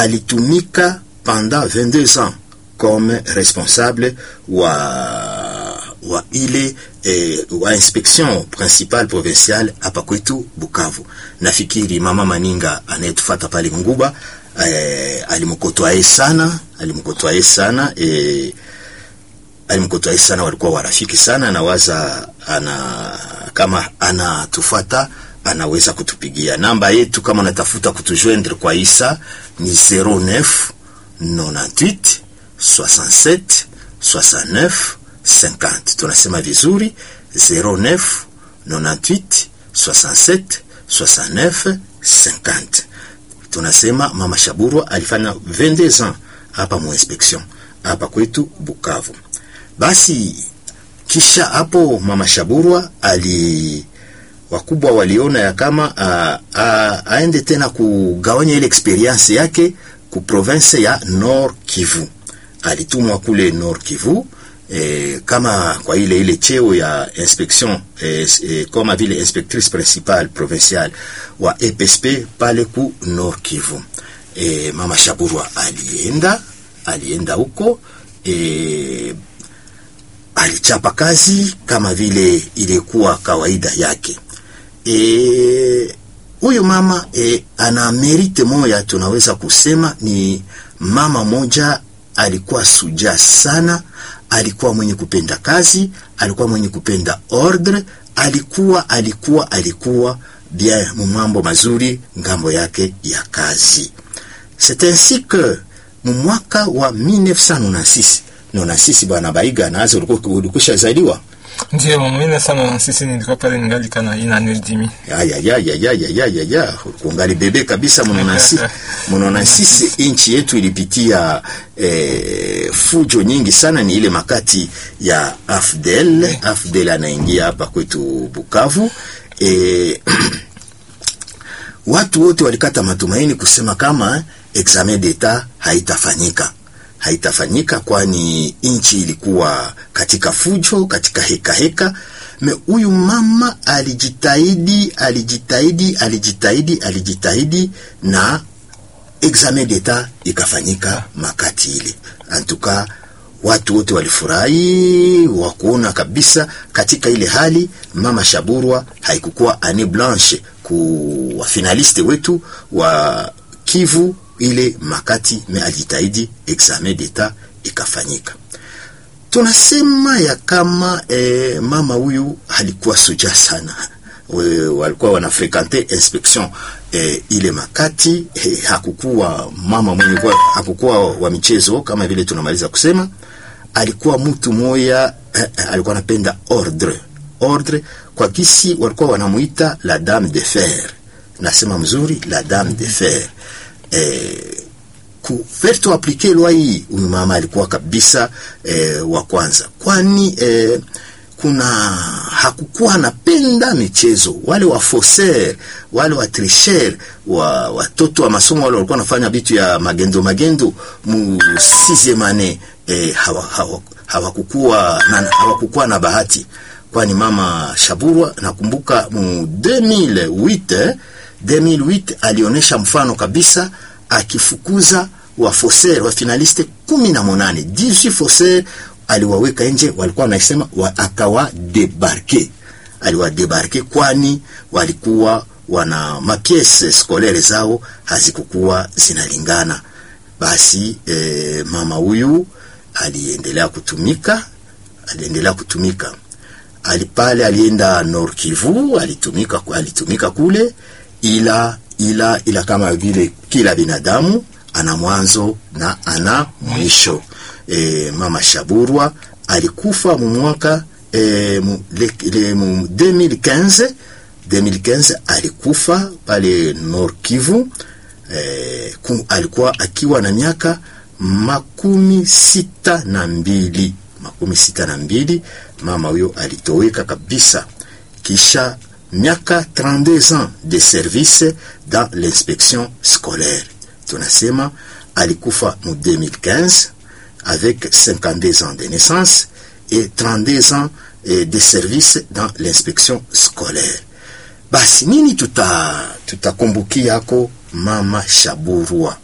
alitumika pendant 22 ans comme responsable wa wa ile eh, wa inspection principale provinciale hapa kwetu Bukavu. Nafikiri mama Maninga anayetufuata pale Nguba eh, alimkotwae sana, alimkotwae sana eh, alimkotwae sana, walikuwa warafiki sana. Nawaza ana kama anatufuata anaweza kutupigia namba yetu, kama unatafuta kutujoindre kwa Isa ni 09 98 67 69 50. Tunasema vizuri 09 98 67 69 50. Tunasema mama Shaburwa alifanya 22 ans hapa mu inspection hapa kwetu Bukavu. Basi kisha hapo mama Shaburwa ali wakubwa waliona ya kama a, a, aende tena kugawanya ile experience yake ku province ya Nord Kivu. Alitumwa kule Nord Kivu e, kama kwa ile ile cheo ya inspection e, e, kama vile inspectrice principale provinciale wa EPSP pale ku Nord Kivu. E, mama Shaburwa alienda alienda huko e, alichapa kazi kama vile ilikuwa kawaida yake. E, huyu mama e, ana merite moja, tunaweza kusema ni mama moja, alikuwa suja sana, alikuwa mwenye kupenda kazi, alikuwa mwenye kupenda ordre, alikuwa alikuwa alikuwa bien mumambo mazuri ngambo yake ya kazi. C'est ainsi que mwaka wa 1996 96 bwana Baiga nazo ulikuwa ulikusha zaliwa Ndiyo, mimi sana na sisi nilikuwa pale ningali kana ina nerdimi. ya ya ya ya ya ya ya ya ya kungali bebe kabisa mnonasi mnonasisi inchi yetu ilipitia eh, fujo nyingi sana ni ile makati ya Afdel Afdel anaingia hapa kwetu Bukavu eh, watu wote walikata matumaini kusema kama eh, examen d'etat haitafanyika haitafanyika kwani nchi ilikuwa katika fujo, katika heka heka. Me huyu mama alijitahidi, alijitahidi, alijitahidi, alijitahidi na examen d'etat ikafanyika makati ile. Antuka watu wote walifurahi wa kuona kabisa katika ile hali mama Shaburwa haikukuwa ane blanche ku wafinaliste wetu wa Kivu ile makati me alijitahidi examen d'etat ikafanyika. Tunasema ya kama eh, mama huyu alikuwa soja sana, We, walikuwa wanafrekante inspection eh, ile makati eh, hakukuwa mama mwenye kwa, hakukuwa wa michezo kama vile tunamaliza kusema. Alikuwa mtu moya eh, alikuwa anapenda ordre ordre, kwa kisi walikuwa wanamuita la dame de fer. Nasema mzuri, la dame de fer eh, kuferto aplike lwa hii, huyu mama alikuwa kabisa eh, wa kwanza, kwani eh, kuna hakukuwa anapenda michezo. Wale wa faussaire wale wa tricher wa watoto wa masomo wale walikuwa wanafanya vitu ya magendo magendo mu sixieme annee eh, hawakukuwa hawa na, hawakukuwa na bahati, kwani mama Shaburwa nakumbuka mu 2008 2008 alionyesha mfano kabisa akifukuza wa faussaire wa finaliste kumi na monane 18 faussaire aliwaweka nje, walikuwa wanasema wa, akawa debarke, aliwa debarke kwani walikuwa wana mapiese scolaire zao hazikukuwa zinalingana. Basi eh, mama huyu aliendelea kutumika, aliendelea kutumika alipale, alienda Nord Kivu, alitumika, alitumika kule ila ila ila kama vile kila binadamu ana mwanzo na ana mwisho. E, mama Shaburwa alikufa mu mwaka e, mu, le, le, mu 2015 2015 alikufa pale Nord Kivu. E, kum, alikuwa akiwa na miaka makumi sita na mbili makumi sita na mbili. Mama huyo alitoweka kabisa kisha miaka 32 ans de service dans l'inspection scolaire. Tunasema alikufa mu 2015 avec 52 ans de naissance et 32 ans de service dans l'inspection scolaire. Basi nini tuta tutakumbukia yako mama Shaburwa?